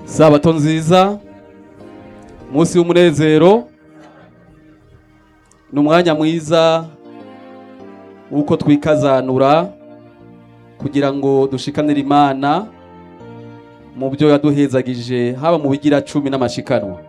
sabato nziza umunsi w'umunezero ni umwanya mwiza w'uko twikazanura kugira ngo dushikanire imana mu byo yaduhezagije haba mu bigira cumi n'amashikanwa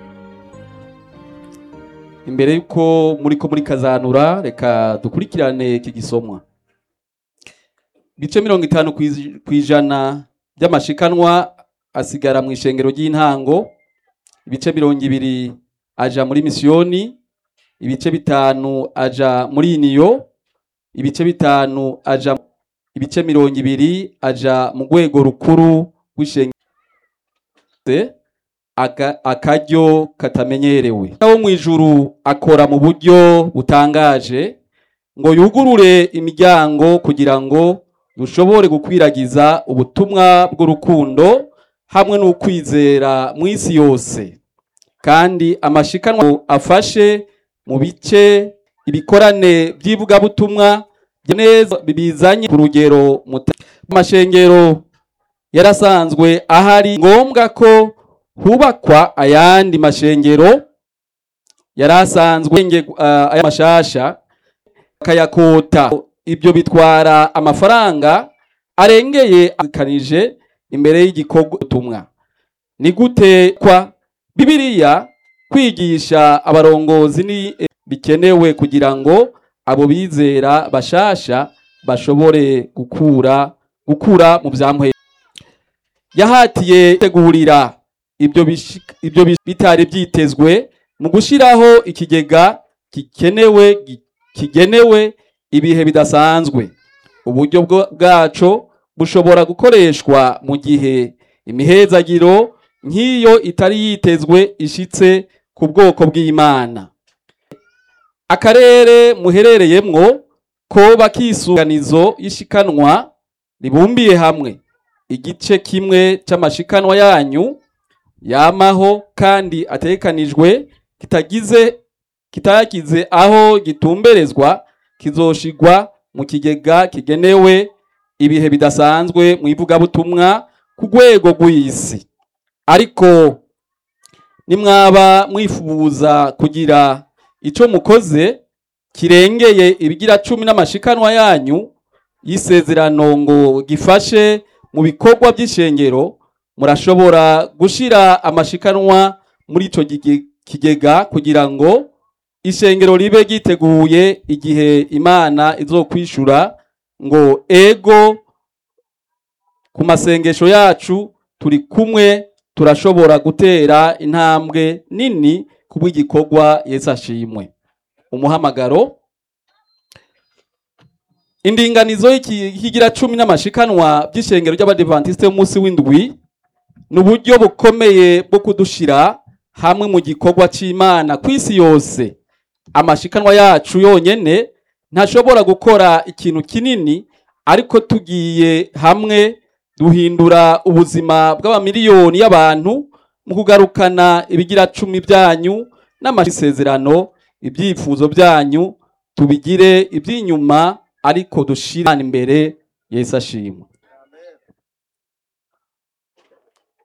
imbere y'uko muri ko muri kazanura reka dukurikirane iki gisomwa ibice mirongo itanu ku ijana by'amashikanwa asigara mu ishengero ry'intango ibice mirongo ibiri aja muri misiyoni ibice bitanu aja muri iniyo ibice bitanu aja ibice mirongo ibiri aja mu rwego rukuru rw'ishengero akaryo katamenyerewe wo mu ijuru akora mu buryo butangaje ngo yugurure imiryango kugira ngo dushobore gukwiragiza ubutumwa bw'urukundo hamwe n'ukwizera mu isi yose kandi amashikanwa afashe mu bice ibikorane by'ivugabutumwa neza bizanye ku rugero amashengero yarasanzwe ahari ngombwa ko hubakwa ayandi mashengero yari asanzwe aya mashasha akayakota ibyo bitwara amafaranga arengeye akanije imbere y'igikorwa ubutumwa ni gute kwa bibiliya kwigisha abarongozi ni bikenewe kugira ngo abo bizera bashasha bashobore gukura gukura mu byamuhe yahatiye tegurira ibyo ibyo bitari byitezwe mu gushyiraho ikigega gikenewe kigenewe ibihe bidasanzwe uburyo bwaco bushobora gukoreshwa mu gihe imihezagiro nk'iyo itari yitezwe ishitse ku bwoko bw'imana akarere muherereyemwo ko bakisuganizo y'ishikanwa ribumbiye hamwe igice kimwe c'amashikanwa yanyu yamaho kandi atekanijwe kitagize kitagize aho gitumberezwa kizoshigwa mu kigega kigenewe ibihe bidasanzwe mu ivugabutumwa ku rwego rw'isi ariko nimwaba mwifuza kugira ico mukoze kirengeye ibigira cumi n'amashikanwa yanyu y'isezerano ngo gifashe mu bikorwa by'ishengero murashobora gushira amashikanwa muri ico kigega kugira ngo ishengero ribe ryiteguye igihe imana izokwishura ngo ego ku masengesho yacu turi kumwe turashobora gutera intambwe nini kubw'igikorwa Yesu ashimwe umuhamagaro indinganizo y'ikigira cumi n'amashikanwa by'ishengero ry'abadivantisite y'umunsi w'indwi ni uburyo bukomeye bwo kudushira hamwe mu gikorwa cy'imana ku isi yose amashikanwa yacu yonyene ntashobora gukora ikintu kinini ariko tugiye hamwe duhindura ubuzima bw'abamiliyoni y'abantu mu kugarukana ibigira cumi byanyu n'amasezerano ibyifuzo byanyu tubigire iby'inyuma ariko dushira imbere Yesu ashimwe